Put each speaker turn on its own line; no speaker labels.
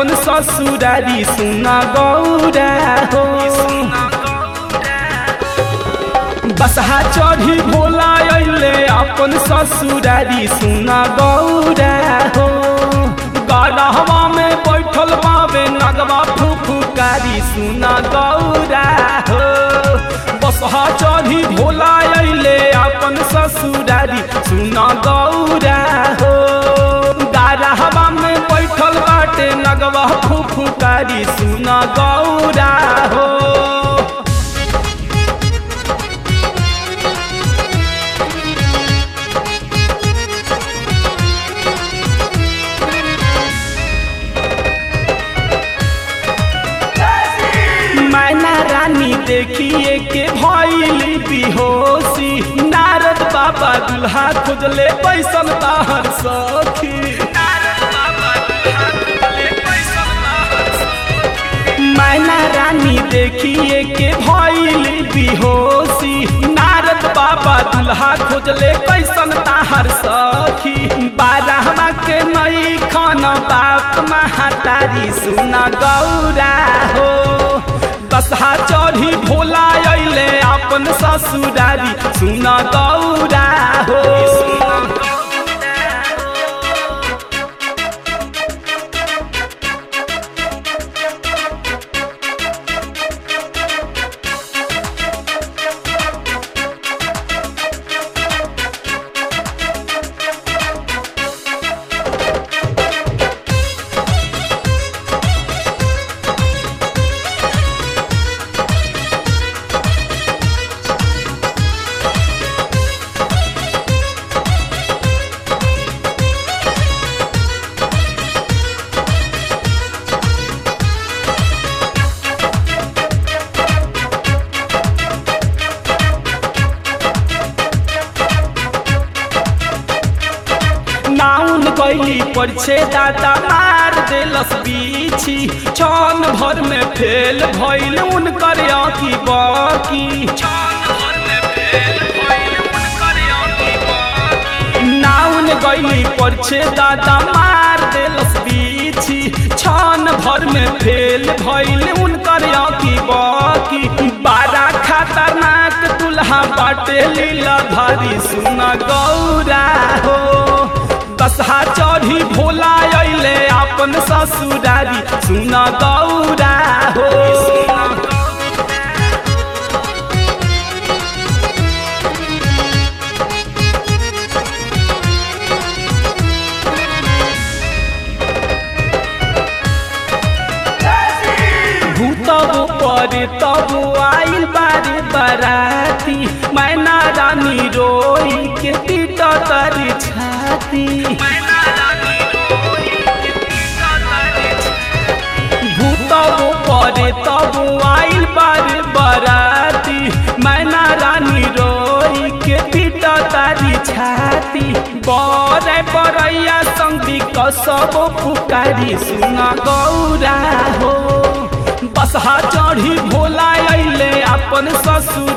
अपन ससुरारी सुना गौरा हो बसहा चढ़ी भोला अइले अपन ससुरारी सुना गौरा हो गढ़वा में बैठल बाबे नगवा फुफुकारी सुना गौरा हो बसहा चढ़ी भोला अइले अपन ससुरारी सुना गौरा हो गारहवा में बैठल बाटे नगवा फुफुकारी सुना गौरा हो मैना रानी देखिए के भइली बिहोशी नारद बाबा दुल्हा खोजले पैसन ताहर सखी मैना रानी देखिए के भइली बिहोशी नारद बाबा दुल्हा खोजले कैसन ताहर सखी बारहवा के नई खान बाप महातारी सुना गौरा हो दसहा चढ़ी भोला अइले अपन ससुरारी सुना गौरा हो नाउन कैली पर छे दादा मार देलस बीछी छन भर में फेल भइल उनकर आँखी बाकी नाउन गैली पर छे दादा मार देलस बीछी छन भर में फेल भइल उनकर आँखी बाकी बारा खतरनाक दुल्हा बाटे लीला धारी सुना गौरा हो दसहा चढ़ी भोला अइले अपन ससुरारी सुना गौरा हो भूतब पर तब आइल बारे बराती मैना रानी रोई के पीट तर छाती भूतब पर तब आइल बारे बराती मैना रानी रोई के पीट तारी छाती बरे बरैया संगी कसब पुकारी सुना गौरा हो बसहा चढ़ी भोला अइले अपन ससुर